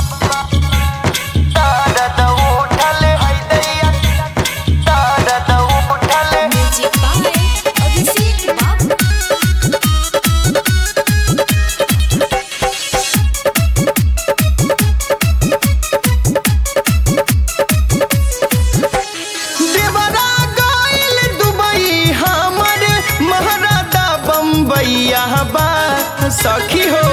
दर्द उठल है दैया दर्द उठल म्यूजिक बाय अभिषेक बाबू देवरा गइल दुबई हमर महाराजा बम्बैया बा सखी हो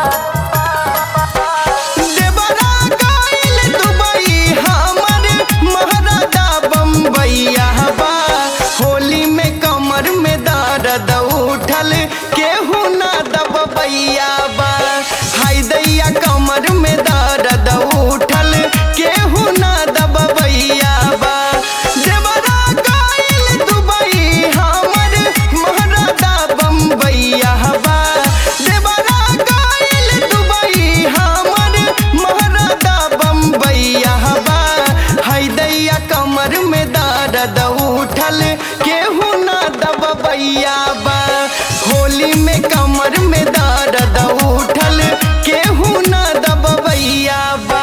देवरा गइल दुबई हमर महाराजा बम्बैया बा होली में कमर में दर्द उठल केहू ना दबैया बा हाय दैया कमर में दर्द उठल केहू ना दबैया बा देवरा गइल दुबई हमर महाराजा बम्बैया बा देवरा गइल दुबई हमर महाराजा बम्बैया बा हाय दैया कमर में दर्द उठल केहू ना दबैया बा होली में कमर में दर्द उठल केहू ना दबैया बा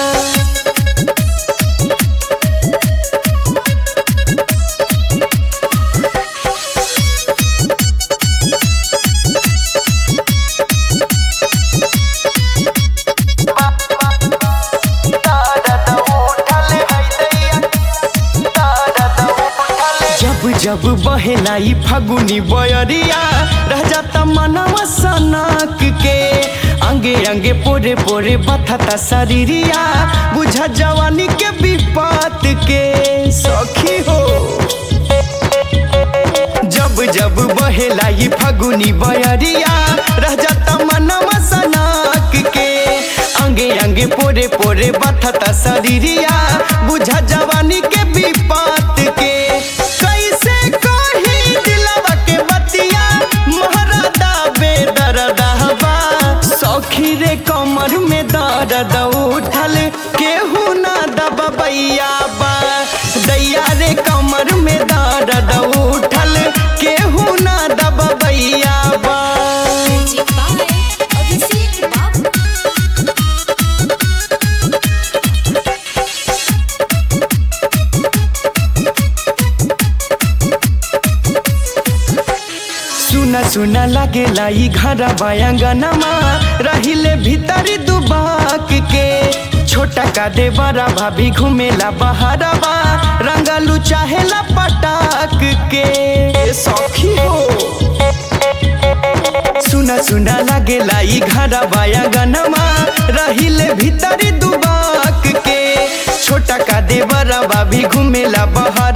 जब जब बहेलाई फगुनी बयरिया रह जाता मनवा सनक के अंगे अंगे पोरे पोरे बथता शरीरिया बुझा जवानी के विपत के सखी हो जब जब बहेलाई फगुनी बयरिया रह जाता मनवा सनक के अंगे अंगे पोरे पोरे बथता शरीरिया बुझा जवानी के विपत के कैसे कही दिलवा के बतिया महरादा बेदरदहबा सखी रे कमर में दर्द उठल केहू ना दबैया बा दैया रे कमर में दर्द उठल केहू ना दबैया बा म्यूजिक बाय अभिषेक बाबू सुना सुना लागेला ई घर बायांगनमा रहिले भीतरी दुबाक के छोटा का दे बड़ा भाभी घूमेला बहारवा रंगलू चाहेला पटाक के ए सखी हो सुना सुना लागेला ई घर बायांगनमा रहिले भीतरी दुबाक के छोटा का दे बड़ा भाभी घूमेला बहार